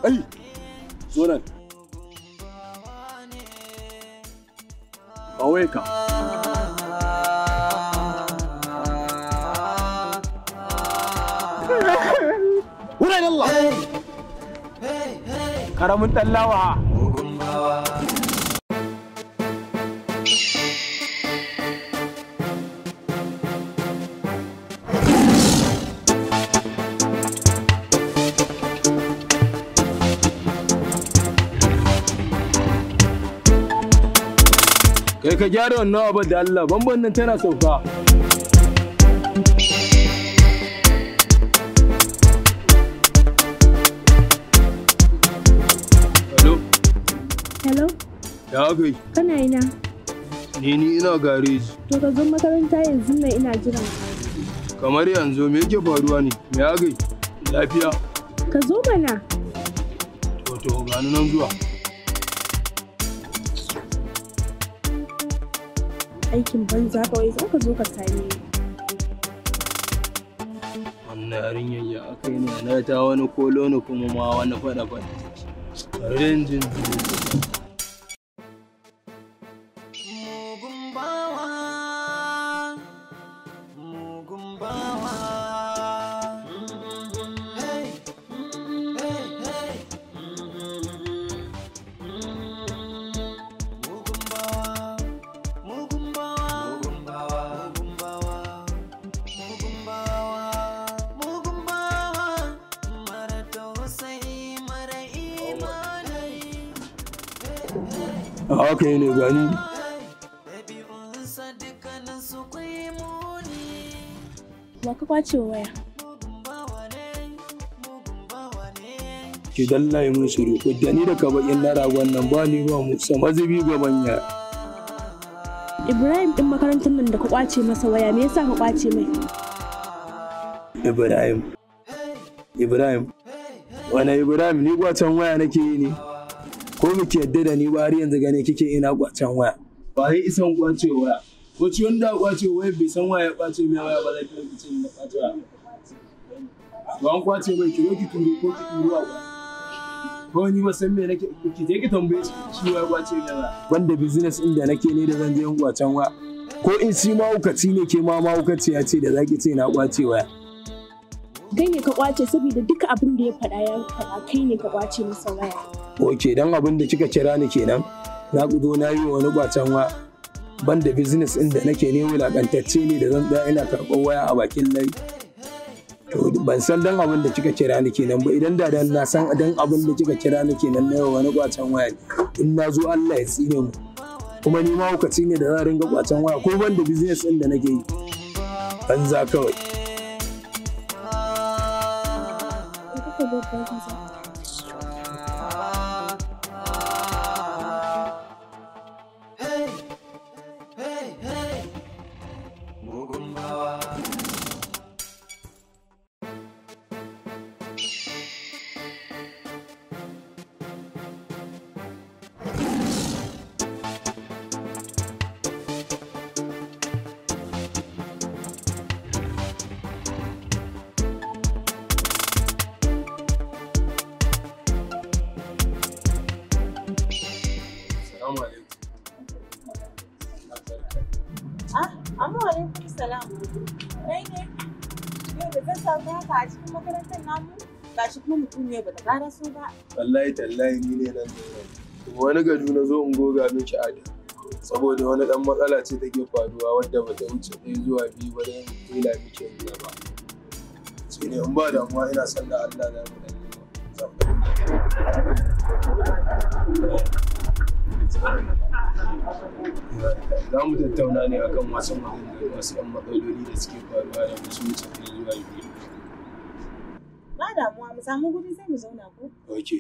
Ai, zo nan. Kawai ka. Wurin Allah! Karamin ɗan lawa. Kai ka gyara wannan abu da Allah, bamban nan tana sauka. Hello, Hello, ya aka yi? kana ina? Ni ni ina gareji. To ka zo makaranta yanzu nan ina jiran ka. Kamar yanzu me yake faruwa ne? Me aka yi? Lafiya? Ka zo mana. To to gani nan zuwa. Aikin banza kawai za ka zo ka same ni. Wannan yarinyar ya aka yi ne na ta wani kolo ne kuma ma wani faɗa faɗa. Bari da jin Mugun bawa, mugun bawa. Hey, hey, hey. Mugun bawa, mugun bawa, mugun bawa, mugun bawa, mugun bawa, mugun bawa. Mara tausayi, mara imani. Haka yi ne gani. Ɗabi'unsa dukkaninsu kwai muni. Wa ka kwace wa waya? Mugun bawa ne, mugun bawa ne. Ki dallaye mun shiru. Da ni da ka bakin na ragon nan ba ni ba mu sama zubi gaban ya. Ibrahim ɗin makarantar nan da ka kwace masa waya me yasa ka kwace mai? Ibrahim. Ibrahim. Wane Ibrahim ni kwacen waya nake yi ne? Ko muke yadda da ni ba har yanzu gane kike ina kwacen waya. Ba yi isan kwace waya. Ko ci wanda kwace waya bai san waya ya kwace mai waya ba zai kai kice na kwace waya. Ba an kwace mai ki zo ki turo ko ki turo a ko ni ba san me nake ki je ki tambaye shi shi waya kwace mai waya. Wanda business din da nake ne da zan je in kwacen waya. Ko in shi mahaukaci ne ke ma mahaukaci ya ce da zaki ce na kwace waya. Kai ne ka kwace saboda duka abin da ya faɗa ya faɗa kai ne ka kwace masa waya. Ok, dan abin da kika kira ni kenan, na gudo na yi wa wani kwacen wa ban da business ɗin da nake ne wulakantacce ne da zan tsaya ina karɓar waya a bakin layi. To ban san dan abin da kika kira ni kenan ba idan da dan na san dan abin da kika kira ni kenan na yi wa wani kwacen waya ne. In na zo Allah ya tsine mu. Kuma ni ma hukaci ne da za a ringa kwacen waya ko ban da business ɗin da nake yi. Banza kawai. Ka kuka babban kaza. Hey, hey, hey. Mugun bawa. Assalamu alaikum. Ah, amma alaikum salam. Kai ne? Yau da zan samu haka a cikin makarantar namu? Gashi kuma mutum ne bata ƙara so ba. wallahi tallahi ni ne nan wani gado na zo in goga miki ada saboda wani dan matsala ce take faruwa wadda ba ta wuce ɗaya zuwa biyu ba dan tela miki yanzu ba sai ne in ba damuwa ina son da Allah za mu dan yi za mu tattauna ne akan wasu maganganu wasu yan matsaloli da suke faruwa da wasu wuce ɗaya zuwa biyu Ba damuwa mu samu guri sai mu zauna ko? okay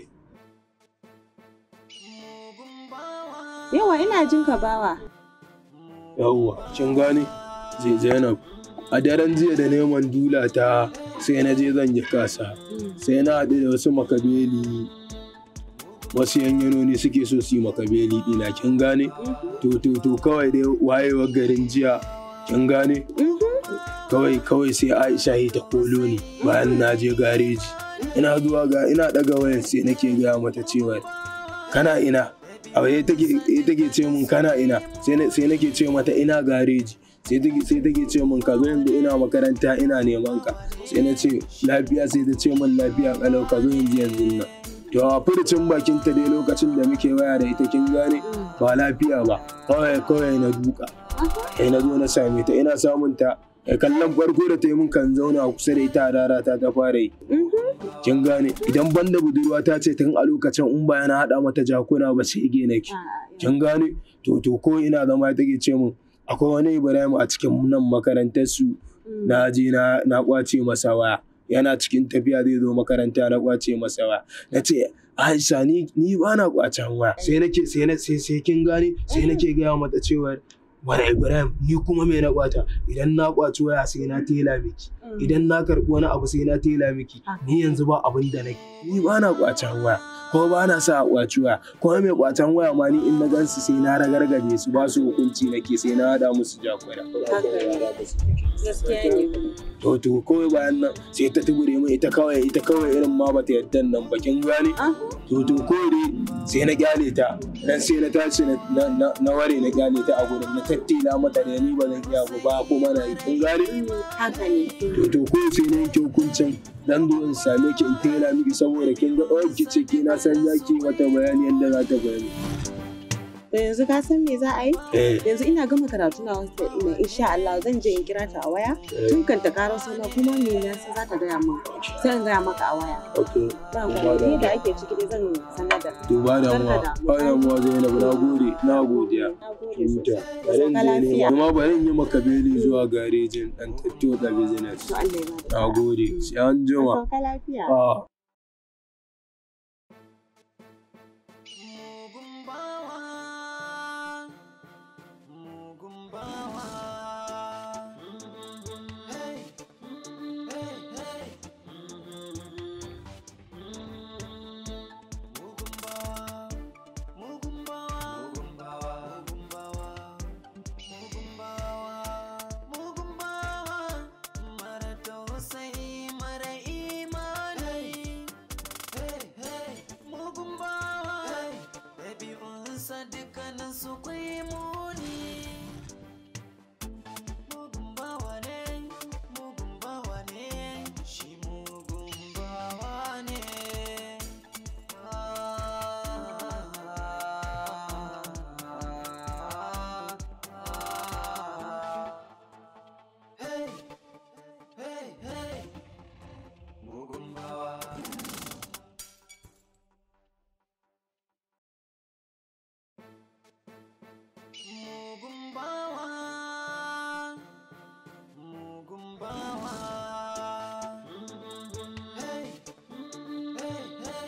Yawa ina jin ka bawa. yawwa kin gane zai zainab a daren jiya da neman dula ta sai na je zan yi kasa sai na haɗu da wasu makabeli wasu yanyanoni suke so su yi makabeli ɗina kin gane to to to kawai dai wayewar garin jiya kin gane kawai kawai sai aisha yi ta kolo ni bayan na je gareji ina zuwa ga ina daga wayar sai nake gaya mata cewa kana ina a waye take take ce mun kana ina sai na- sai nake ce mata ina gareji sai take sai take ce mun ka zo yanzu ina makaranta ina neman ka sai na ce lafiya sai ta ce mun lafiya kalau ka zo yanzu yanzu nan to a furucin bakin ta dai lokacin da muke waya da ita kin gane ba lafiya ba kawai kawai na duka sai na zo na same ta ina samun ta eh, kallon farko da ta yi mun kan zauna a kusa da ita a rara ta ta fara yi kin gane idan banda budurwa ta ce tun a lokacin in ba yana haɗa mata jakuna ba sai ge nake kin gane to to ko ina zama take ce mun akwai wani Ibrahim a cikin nan makarantar su na je na na kwace masa waya yana cikin tafiya zai zo makaranta na kwace masa waya na ce Aisha ni ni ba na kwacen waya sai nake sai na sai sai kin gane sai nake gaya mata cewa wani Ibrahim ni kuma me na kwata idan na kwaci waya sai na tela miki idan na karɓi wani abu sai na tela miki ni yanzu ba abin da nake ni ba na kwacen waya ko ba na sa a kwaci waya ko mai kwacen waya ma ni in na gansu sai na ragargaje su ba su hukunci nake sai na hada musu jakuna gaskiya ne to to kawai bayan nan sai ta tubure mu ita kawai ita kawai irin ma bata yadda nan bakin gane to to kawai dai sai na kyale ta dan sai na tashi na na na ware na kyale ta a gurin na tattila mata da ni ba zan iya ba ba kuma na yi kin gane haka ne to to ko sai na yanke hukuncin dan zo in same ki in tela miki saboda kin ga oh ki ce ki na san zaki mata bayani yanda za ta bayani to yanzu ka san me za a yi eh yanzu ina gama karatu na wasu ina insha Allah zan je in kira ta a waya tun kan ta karo sana kuma me na san za ta gaya min sai in gaya maka a waya okay ba ku ni da ake ciki dai zan sanar da to ba da mu Barka da ba da mu Zainab na gode na godiya na gode Huta. sosai Bari in ka je ne lafiya kuma bari in yi maka beli zuwa garejin dan tatto da business. to Allah ya bada Na gode. Sai an jima. ka lafiya Ah. mugun bawa mugun bawa hey hey hey mugun bawa mugun bawa mugun bawa mugun bawa mugun bawa mugun bawa mara tausayi mara imani hey hey mugun bawa ɗabi'unsa dukkanin su kwai muni mugun bawa ne mugun bawa ne shi mugun bawa ne Hey, hey, hey, mugun bawa. Mugun bawa, mugun bawa. Hey, hey, hey.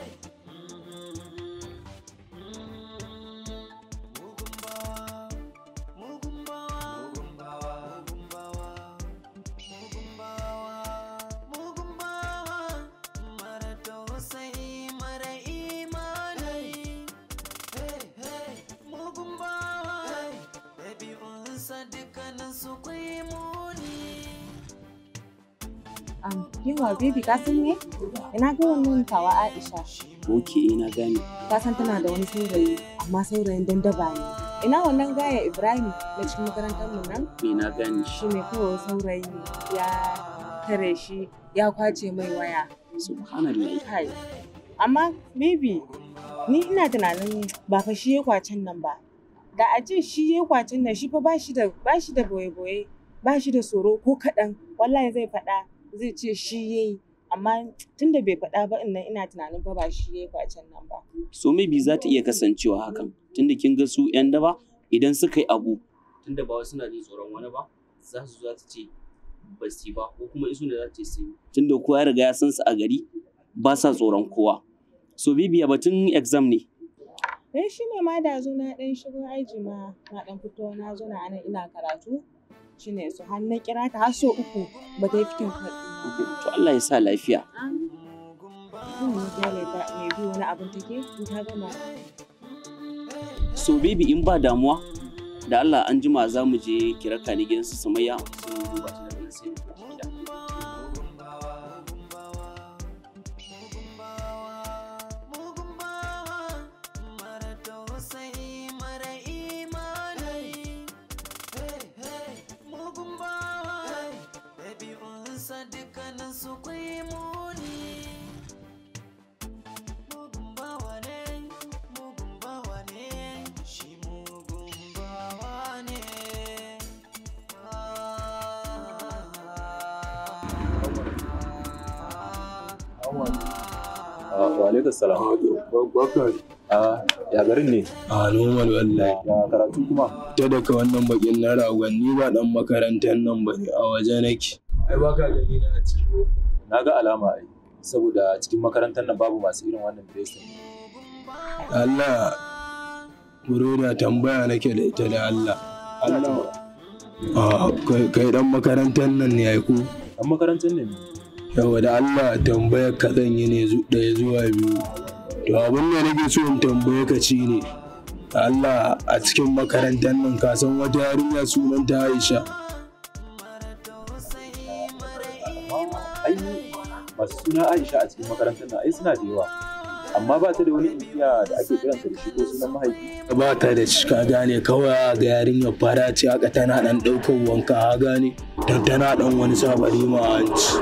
Mugun bawa, mugun bawa, mugun bawa, mugun bawa, mugun bawa, mugun bawa. Mara tausayi, mara imani. Hey, hey, mugun bawa. Ɗabi'unsa dukkanin su kwai muni. um, yawa baby ka san me ina ga wannan tawa Aisha Ok, na gane. ka san tana da wani saurayi amma saurayin dandaba ne ina wannan gaya Ibrahim na cikin makarantar mu nan Me na gane shi. shi ne kawai saurayi ya tare shi ya kwace mai waya Subhanallah. kai amma maybe ni ina tunanin ba fa shi ya kwacen nan ba da a ce shi ya kwacen nan shi fa ba shi da ba shi da boye-boye ba shi da tsoro ko kaɗan wallahi zai faɗa zai ce shi ya yi amma tunda bai faɗa ba innan ina tunanin fa ba shi ya yi kwacen nan ba So maybe za ta iya kasancewa hakan. Tunda kin ga su 'yan daba idan suka yi abu. Tunda ba wai suna jin tsoron wani ba, za su za ta ce ba su yi ba ko kuma isu da za ta ce sun yi. Tunda kowa ya riga ya san su a gari ba sa tsoron kowa. So bibiya batun exam ne. dan shi ne ma da zo na ɗan shigo aji ma na ɗan fito na zo na anan ina karatu shi ne su har na kira ta har so uku ba ta yi fikin karɓi ba. To Allah ya sa lafiya. Zan yi gyale ta mai bi wani abin take in ta gama. So baby in ba damuwa da Allah an jima za mu je kiraka ni gidan su Sumayya sai mu duba ta daga nan sai mu tafi gida. Wa alaikum salam. Bakar. Ah, ya garin ne? A normal wallahi. Ya karatu kuma? Ta daga wannan bakin na ragon ni ba dan makarantar nan ba ne a waje nake. Ai baka gani na a ciki. Na ga alama ai. Saboda cikin makarantar nan babu masu irin wannan dressing. Allah Buroda tambaya nake da ita da Allah. Allah. A kai kai dan makarantar nan ne ai ko? Dan makarantar ne. Yawa da Allah tambayar ka zan yi ne zu- ɗaya zuwa biyu. To abin da nake so in tambaye ka ci ne. Allah a cikin makarantar nan ka san wata yarinya sunanta Aisha. Ai masu suna Aisha a cikin makarantar nan ai suna da yawa. Amma ba ta da wani inkiya da ake kiranta da shi ko sunan mahaifi. ba ta da cika gane kawai ga yarinyar fara ce haka tana dan ɗaukar wanka ha gane dan tana dan wani sabari ma hanci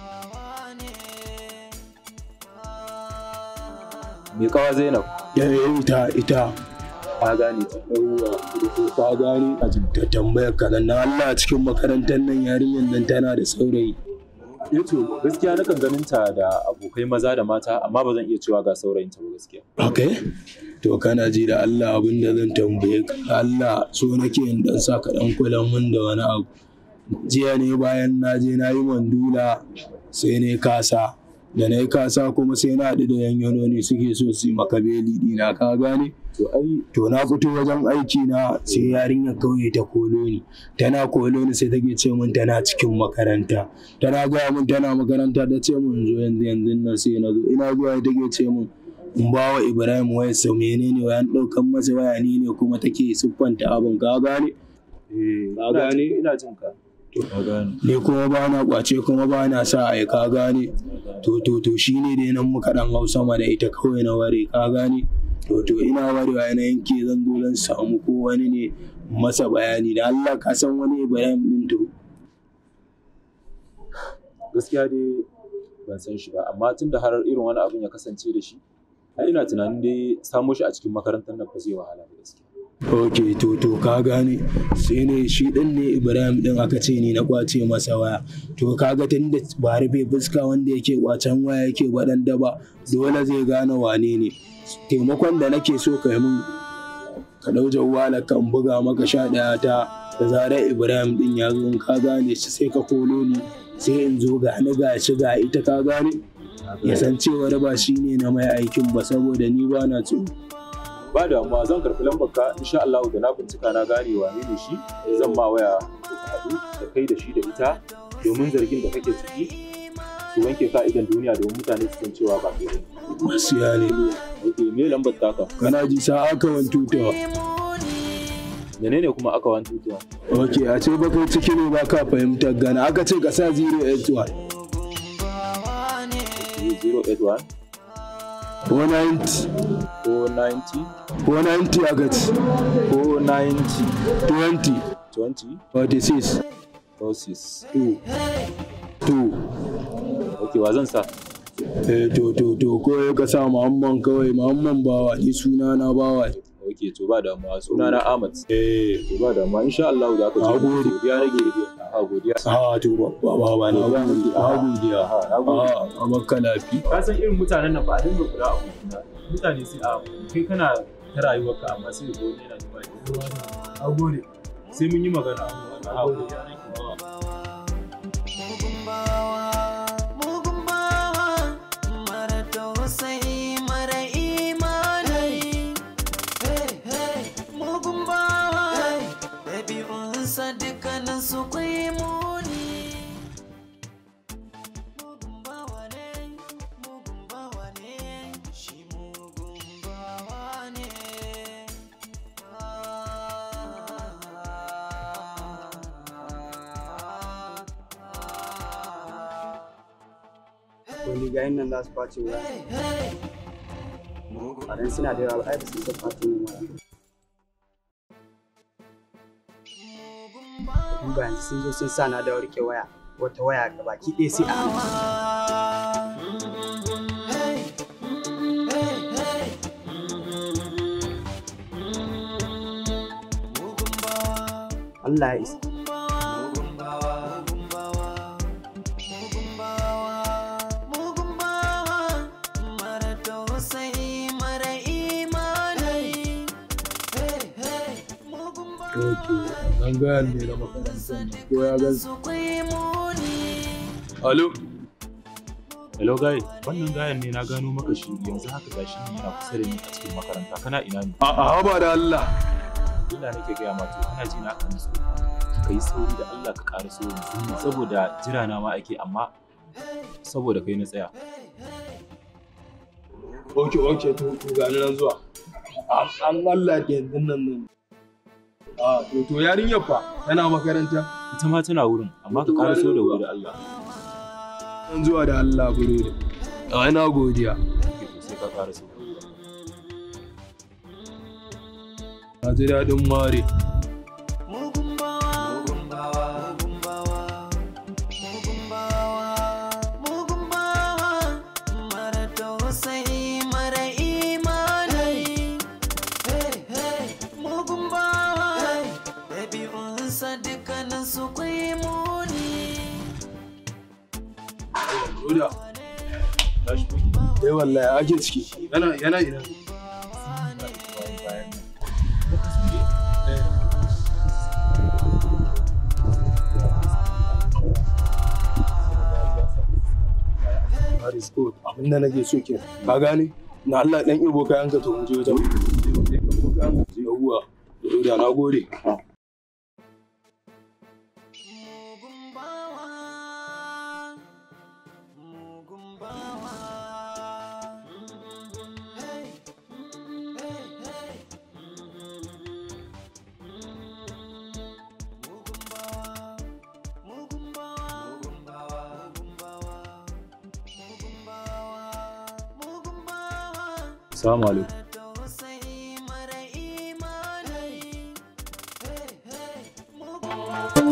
Me kawa Zainab? ya ita ita Ka gane ta. yawwa ka gane a ta tambayar ka nan na Allah cikin makarantar nan yarinyar nan tana da saurayi Eh to gaskiya nakan ganin ta da abokai maza da mata amma ba zan iya cewa ga saurayinta ba gaskiya. okay to kana ji da Allah abin da zan tambaye ka Allah so nake in dan sa ka dan kula mun da wani abu jiya ne bayan na je na yi mandula sai ne kasa da na yi kasa kuma sai na haɗu da yanyanoni suke so su yi maka beli dina ka gane To ai to na fito wajen aiki na sai yarinyar kauye ta kolo ni tana kolo ni sai take ce min tana cikin makaranta tana gaya min tana makaranta ta ce min zo yanzu yanzu nan sai na zo ina zuwa take ce min in ba wa ibrahim wayar sa menene wayan ɗaukan masa waya ni ne kuma take siffanta abin ka gane eh Ka ina gane? jin- ina jin ka. Ka gane. ni kuma ba na kwace kuma ba na sa ai ka gane to to to shine dai nan muka dan hau sama da ita kawai na ware ka gane to to ina warewa na yanke zan zo zan samu ko wani ne masa bayani da Allah ka san wani Ibrahim din to gaskiya dai ban san shi ba amma tun da har irin wani abin ya kasance da shi ai ina tunanin dai samo shi a cikin makarantar nan ba zai wahala ba gaskiya ok to to ka gane sai ne shi din ne Ibrahim din aka ce ni na kwace masa waya to kaga tun da ba rufe fuska wanda yake kwacen waya yake waɗanda ba dole zai gane wane ne taimakon da nake so ka yi min ka ɗau jawwala kan buga maka sha ɗaya ta da zarar Ibrahim din ya zo in ka gane shi sai ka kolo ni sai in zo ga ni ga shi ga ita ka gane ya san cewar ba shi ne na mai aikin ba saboda ni ba na tsoro ba da amma zan karɓi lambar ka insha Allah da na bincika na gane wane ne shi zan ma waya ku haɗu da kai da shi da ita domin zargin da kake ciki su wanke ka idan duniya domin mutane su san cewa ba kai bane. gaskiya ne Ok, me lambar taka? kana ji sa aka wani tutawa Menene kuma aka wani tutuwa? ok a ce bakai ciki ne ba ka fahimtar gana aka ce ka sa 081 081 490 490 490 aka ce 490 20 20 46 46 2 2 Ok, wa zan sa? eh to to to ko ya ka sa muhamman kawai muhamman bawa ni suna na bawa ne. Ok, to ba damuwa suna na Ahmad. eh To ba damuwa insha Allah za ka Na je. gode. Godiya nake. A godiya. a to ba ba ba ne ba a godiya Na gode. a a baka lafi ka san irin mutanen nan ba a dinga kula a hotuna mutane sai a kai kana ta rayuwarka amma sai ga wani yana zuwa ya a gode sai mun yi magana a gode mugun bawa mugun bawa mara tausayi mara imani mugun bawa ɗabi'unsa dukkanin su kwai muni mugun bawa ne mugun bawa ne shi mugun bawa ne wani gayin nan za su kwace wuya a dan suna da yawa ai ba su isa kwace min waya in ba yanzu sun zo sun sa na da rike waya wata waya ga baki ɗaya sai a hannu Allah ya isa mugun bawa ok nan gayan ne na makarantar nan ko ya gan alo hello guy wannan gayan ne na gano maka shi yanzu haka gashi ne yana kusa da ni a cikin makaranta kana ina ne a a haba da Allah ina nake gaya ma to kana ji na kan so ka yi sauri da Allah ka ƙara so yanzu saboda jira na ma ake amma saboda kai na tsaya ok ok to to ga nan zuwa An- an Allah da yanzu nan nan a to to yarinyar fa tana makaranta ita ma tana wurin amma ka ƙara so da wuri da Allah an zuwa da Allah burodi a ina godiya Kake to sai ka ƙara so na ji daɗin mare mugun bawa mugun bawa mugun bawa mugun bawa mugun bawa mara tausayi mara imani hey hey mugun bawa ɗabi'unsa dukkanin su kwai muni Roda. Eh wallahi ake ciki. Yana yana ina. Paris good. Abin da nake so ke. Ka gane? Na Allah dan ibo kayan ka to mu je wajen. Yawwa. Roda na gode. mugun bawa mugun bawa hey hey hey mugun bawa mugun bawa mugun bawa mugun bawa mugun bawa mugun bawa assalamu alaikum tausayi mara imani hey hey mugun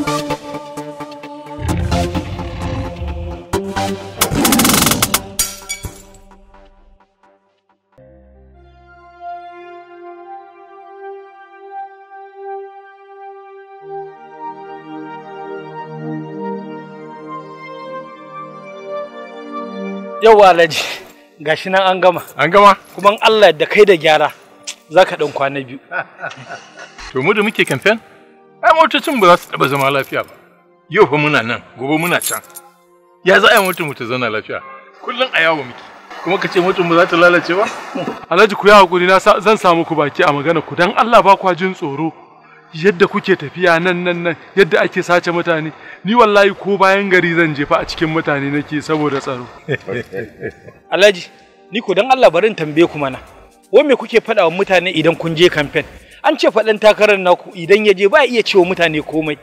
Yauwa Alhaji, gashi nan an gama. An gama? Kuma in Allah da kai da gyara za ka ɗan kwana biyu. To mu da muke kamfen? Ai motocin ba za su taɓa zama lafiya ba. Yau fa muna nan, gobe muna can. Ya za a yi motar mu ta zauna lafiya? Kullum a yawo muke. Kuma ka ce motar mu za ta lalace ba? Alhaji ku yi hakuri na sa- zan samu ku baki a magana ku dan Allah ba kwa jin tsoro yadda kuke tafiya nan nan nan yadda ake sace mutane ni wallahi ko bayan gari zan jefa a cikin mutane nake saboda tsaro Alhaji, ni ko dan Allah bari in tambaye ku mana. Wai me kuke faɗa wa mutane idan kun je kamfen? An ce faɗan takarar naku idan ya je ba iya cewa mutane komai.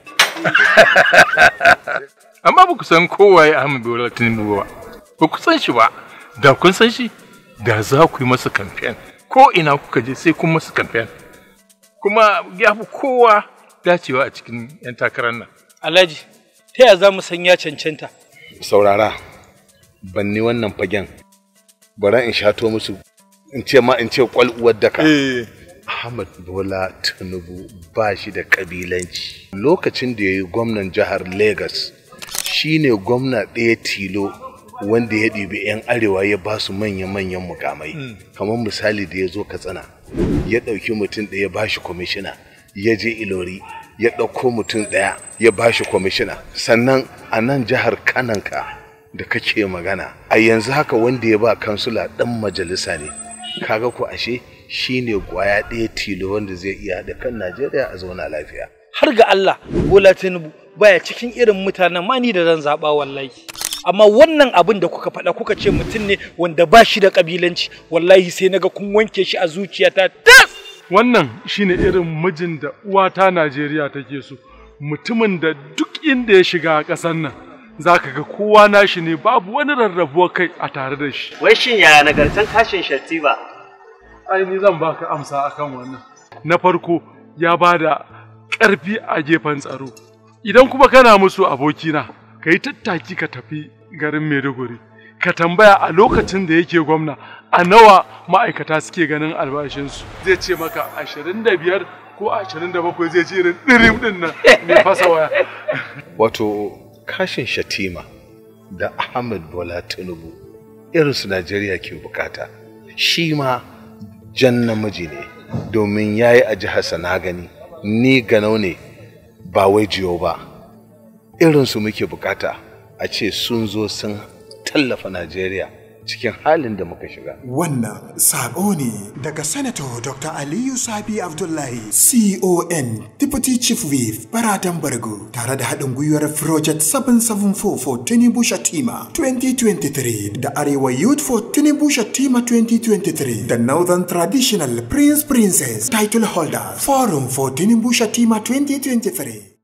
Amma ba ku san kowaye Ahmed Bola Tinubu ba. Ba ku san shi ba. Da kun san shi, da za ku yi masa kamfen. Ko ina kuka je sai kun masa kamfen. Kuma ya fi kowa dacewa a cikin 'yan takarar nan. Alhaji, ta yaya za mu san ya cancanta? saurara ban ni wannan fagen bari in shato musu in ce ma in ce kwal uwar daka Ahmad Bola Tinubu ba shi da kabilanci lokacin da ya yi gwamnan jihar Lagos shine gwamna ɗaya tilo wanda ya ɗibi 'yan arewa ya ba su manya-manyan mukamai kamar misali da ya zo katsina ya ɗauki mutum ɗaya ba shi kwamishina ya je ilori ya ɗauko mutum ɗaya ya ba shi kwamishina sannan a nan jihar kananka da kake magana a yanzu haka wanda ya ba kansula ɗan majalisa ne kaga ku ashe shine gwaya ɗaya tilo wanda zai iya da kan najeriya a zauna lafiya Har ga Allah, Bola Tinubu baya cikin irin mutanen ma ni da zan zaɓa wallahi. Amma wannan abin da kuka faɗa kuka ce mutum ne wanda ba shi da ƙabilanci, wallahi sai naga kun wanke shi a zuciyata tas. wannan shine irin mijin da uwata Najeriya take so mutumin da duk inda ya shiga a ƙasar nan zaka ga kowa nashi ne babu wani rarrabuwar kai a tare da shi Wai shin yaya nagartan kashin Shattiba? ai ni zan baka amsa akan wannan na farko ya bada ƙarfi a gefen tsaro idan kuma kana musu abokina ka yi tattaki ka tafi garin Maiduguri ka tambaya a lokacin da yake gwamna a nawa ma'aikata suke ganin albashinsu zai ce maka ashirin da biyar ko ashirin da bakwai zai ce irin ɗirim ɗin nan mai fasa waya wato kashin shatima da ahmed bola tinubu irinsu najeriya ke bukata shi ma jan namiji ne domin ya yi a jihar na gani ni ganau ne ba wai jiyo ba irinsu muke bukata a ce sun zo sun tallafa najeriya cikin halin da muka shiga Wannan sabo ne daga Sanator Dr. Aliyu Sabi Abdullahi, CON, Deputy Chief Whip, Baratan Bargo, tare da haɗin gwiwar Project 774 for Tinubu Shatima 2023 da Arewa Youth for Tinubu Shatima 2023 da Northern Traditional Prince Princess Title Holders Forum for Tinubu Shatima 2023.